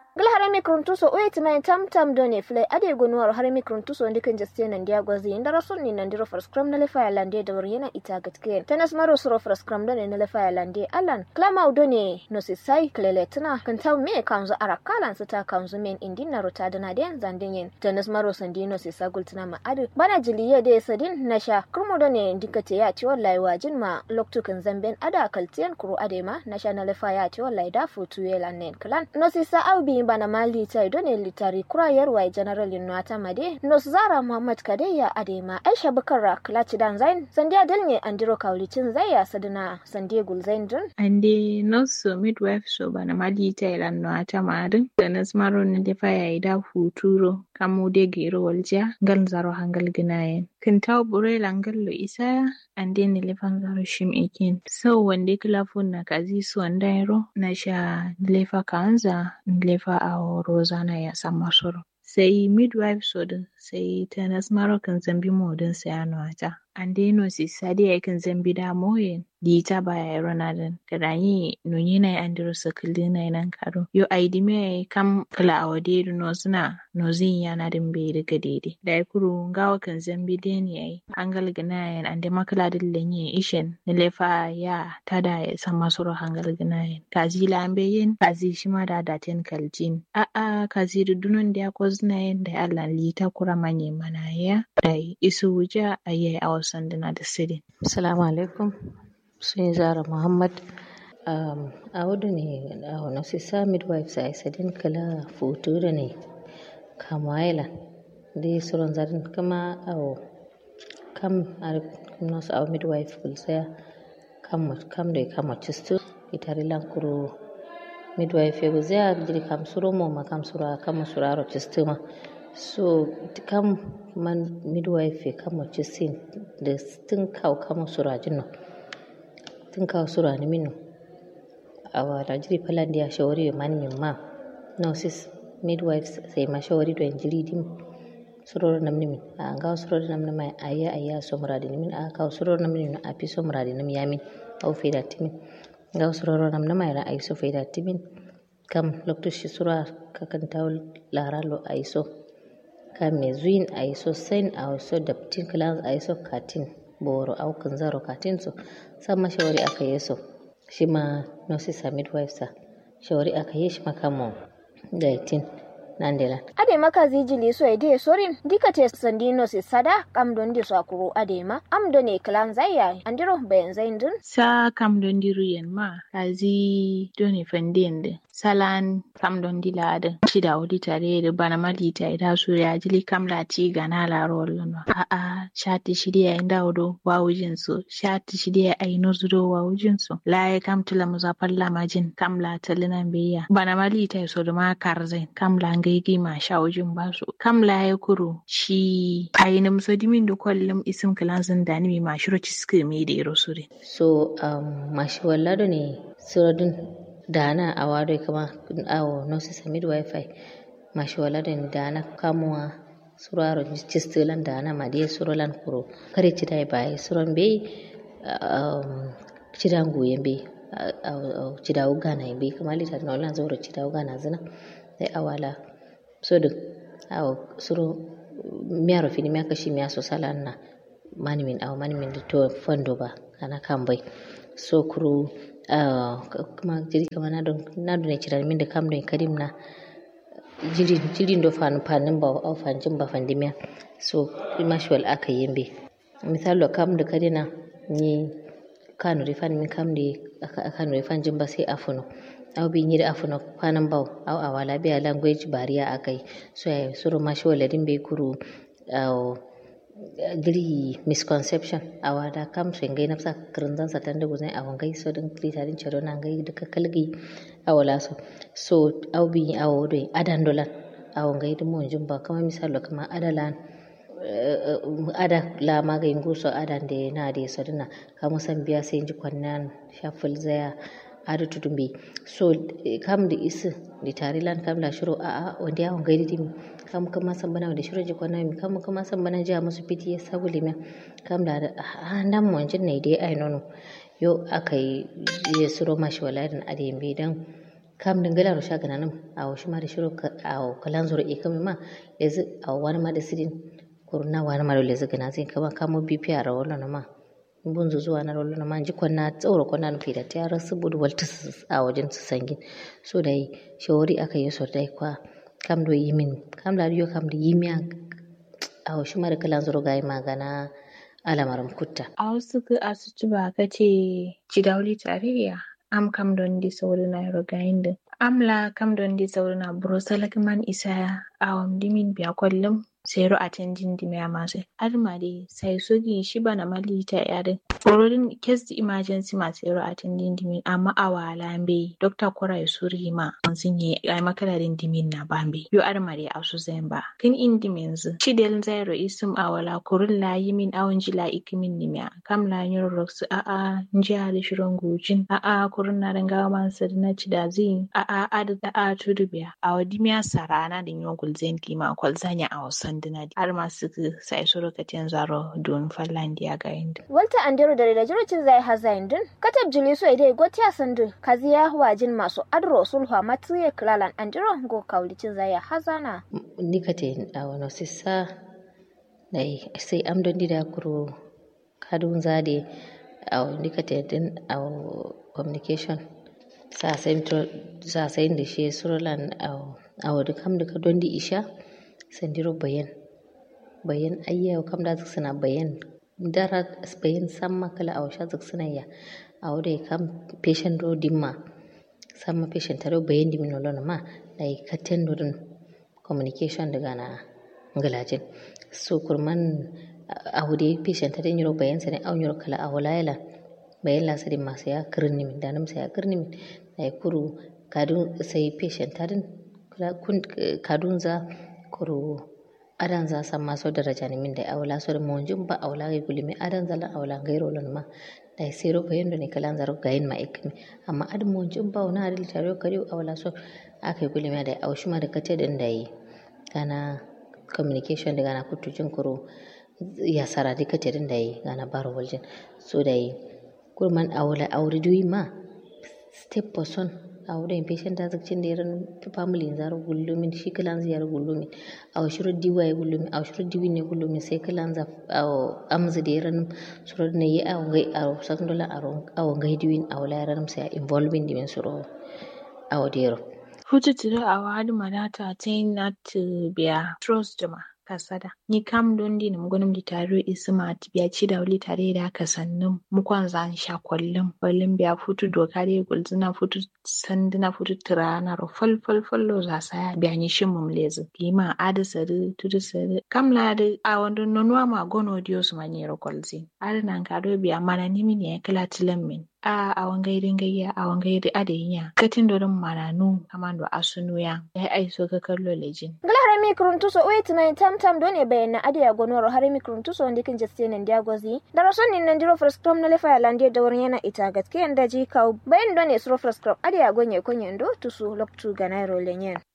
gil harami kruntuso o mai tam tam done flay ade gonuwar harami kruntuso ndikin jaste nan dia gwazi inda rasul ni nan diro for scrum na lefa ya lande da yana ita gatke tanas maro suro for scrum done na lefa ya lande alan klama udone no si sai klele tana kan taw me kanzo arakalan sita kanzo men indin na rota dana den zandin tanas maro sandino si sagul tana ma adu bana jiliye de sadin nasha kurmo done ndikate ya ci wallahi wajin ma loktukan zamben ada kaltiyan kuro ade ma nasha na lefa ya ci wallahi da futu yelan nen klan no si sa aubi bana mali ta idone litari kurayar wai general yunwata made nos zara muhammad kadeya adema aisha bakara klachi dan zain sandiya dalne andiro kaulicin zaya sadina sandiya gulzain dun ande nos so midwife so bana mali ta ilan no ata madin da nas maro ne da faya ida futuro kamu de gero walja gal zaro hangal ginayen kin taw bure langal lo isa ande ne lefan zaro shim ekin so wande kilafun na kazi su wandairo na sha lefa kanza lefa a rozana ya sama soro sai midwife sodin sai ta nasmaro kan zambi modin sayano ata ande no si sadi ya kan zambi da moyen di ta baya ya ronaldo kada yi nunyi na andiro sakili na nan karo yo aidi me kam kala awade do no suna no zin yana din be daga dede da ya kuru ngawa kan zambi den yayi hangal ganayen ande makala dillen yi ishen na lefa ya tada ya san masoro hangal ganayen kazi lambe yin kazi shima da daten kaljin a a kazi dunon da ya kozna yin da Allah lita kura manye mana ya da isu wuja ayi a wasan dina da sirri assalamu alaikum sun zara muhammad um, a wadu ne a wani sisa midwife sa isa din kala foto da ne kama yala dai suron zarin kama a kam a nasu a midwife kulsaya kam kam da kama cisto itari lankuru midwife ya guzaya jiri kam suro mo ma kam sura kama suraro cisto ma so kam man midwife kama cistin da tun kawo kama surajin nan tun kawo sura ni minu awa rajiri palandi ya shawari man min ma nurses midwives sai ma shawari do injiri dim suroro namni min a ga suroro namni mai ayya ayya so muradi ni min a ka suroro namni min a fi so muradi nam yamin au faida timin ga suroro namni mai ra ai so faida timin kam lokto shi sura kakan tawl laralo ai so kam me zuin ai so sen ai so daptin class ai so katin boro au kan zaro katin so sama shawari aka yi so shi ma nurses a midwife sa shawari aka yi shi makamo daitin nandela ade maka zijili so ede sorin dikate sandino si sada kam don di so akuru ade ma am do ne klan zaya andiro bayan zain dun sa kam don di ruyen ma kazi do ne fandende salan kam don di lada shida wadi tare da bana mali ta ida so ya jili kam la ti gana la rollo no a a shati shidi ya inda wodo wa wujin so shati shidi ya ai no zudo wa wujin so la ya kam tula muzafar la majin kam la talinan beya bana mali ta so da ma karzai kam la gaigi ma sha wujin ba su kam la ya kuro shi ayinim so dimin da kwallum isim kilansin da ni ma shiro ci suka mi da iro sure so um, mashi wallado ne suradun dana a wado kama awo nurses a midwife mashi wallado ne dana kamuwa suraro cistilan dana ma dai surolan kuro kare ci dai bai suron bai um, cidan goyen bai cida ugana bai kamar litar na wannan zauro cida ugana zina sai awala sodo aw suro miyaro fini miya kashi miya so salan na mani min aw mani min to fondo ba kana kambai so kuru kuma jiri kama na don na don ciran min da kam don kadim na jiri jiri do fan fanin ba aw fanjin ba fandimiya so mashwal aka yembe misalo kam da kadina ni kanu rifan min kam de kanu rifan jimba sai afuno aw bi nyiri afuno kwanan baw aw awala biya language bariya akai so ay suru mashi wala din be kuru aw giri misconception awada kam so ngai nafsa kirinzan sa tande guzai awan gai so din krita din chero na ngai duka kalgi awala so so aw bi aw do adan dolan awan gai dum mon jumba kama misalo kama adalan ada la magai nguso adan de na de so dina kama san biya sai ji kwannan shaful zaya ada tudumbi so kam da isi da tarilan kam la shiro a a wanda yawon gaidi dimi kam kama san bana da shiro jikon nami kam kama san bana jiya musu fiti ya sabu limin kam da a nan mu wanjin ne dai ai nono yo aka yi ya suro mashi walarin a da yambe dan kam dingala ro shaga nanum awo shima da shiro awo kalan zoro e kame ma lezi awo wani ma da sidin kurna wani ma da lezi gana zin kama kamo bipi a rawolo na ma bun zuwa na rawolo na ma ji kwanna tsoro kwanna nufi da ta rasu budu walta a wajen su sangin so da yi shawari aka yi so dai kwa kam do yimin kam la yo kam da yimiya awo shima da kalan zoro ga yi magana alamarin kutta a wasu ga asuci ba ka ce cidauli tarayya am kam don di sauri na rogayin din amla kam don di sauri na brosala man isa awam dimin biya kwallon sero a canjin dimiya masu arma dai sai sogi shi bana malita yarin tsoron kes di emergency ma sero a canjin dimin amma a wala be dokta kora ya suri ma an sun yi ai makalarin dimin na bambe yo arma dai asu zan ba kin in dimin zu chidel zairo isum awala kurun la yimin awon jila ikimin nimiya kam la nyor rox a a njiya da shirin gujin a a kurun na ranga man na chidazi a a ada a tudubiya a wadimiya sarana da nyon gulzen kima kwalzanya a wasan sanduna har masu sai su lokacin zaro don fallandiya ga inda. Walta Andero da da jirocin zai haza indin, katab jili so idai gotiya sandu kaziya wajin masu adro sulha matuye klalan Andero go kaulicin zai hazana. Nikate a wani sissa da sai amdon dida kuro kadun zade a nikate din a communication sa sai da shi surulan a wadda kam da ka don di isha sandiro bayan bayan ayya kam da suna bayan dara bayan samma kala a washa zak suna ya a wadda kam patient do dimma samma patient taro bayan dimin nolon ma da yi katen dodon communication daga na galajin so kurman a wadda patient taro yiro bayan sani a yiro kala a walayala bayan lasari masu ya kirni min danam sai ya kirni min da ya kuru kadun sai patient tarin kadun za kuru adan za san maso daraja ni min da awla so da monjum ba awla ga gulimi adan zala awla gairo lon ma da sero ko yendo ne kalan zaro gayin ma ikmi amma ad monjum ba wona adil taro kari awla so akai gulimi da awshuma da kate din da yi kana communication da gana kutujin kuro ya sara da kate din da yi gana baro waljin so da yi kurman awla awri duyi ma step person awda en patient da zakcin da yaran family zaro gullumin shi kalan ziyar gullumin aw shuru diwa ya gullumin aw shuru diwi ne gullumin sai kalan za aw amza da yaran suru ne yi aw ngai aw sakndola aw ngai diwin aw la yaran sai involving dimin suru aw dero Futu tiro a wadi manata tain nat biya trust jama kasada ni kam don di nam gonum di taro isma biya ci da wuli tare da ka sannum mukwan zan sha kwallum kwallum biya futu doka re gulzuna futu sanduna futu tirana ro fal fal fallo za saya biya ni shin mum lezu kima ada sari tudu sari kam la de a wando nonwa ma gono dio su mani ro kwalzi ada nan ka do biya mana nimi ne kala tilam min a a wangairi gayya a wangairi adenya katin dorin mananu kamando asunu ya ya aiso ka kallo lejin Ngala harami kuruntuso wait na tam tam done bayana ade ya gonoro harami kuruntuso wanda kin jaste nan dia gozi da rason nin nan diro first crom na lefa lande da wurin yana ita gatke yanda ji kaw bayan done suro first crom ade ya gonye konye ndo tusu loktu ga nairo lenyen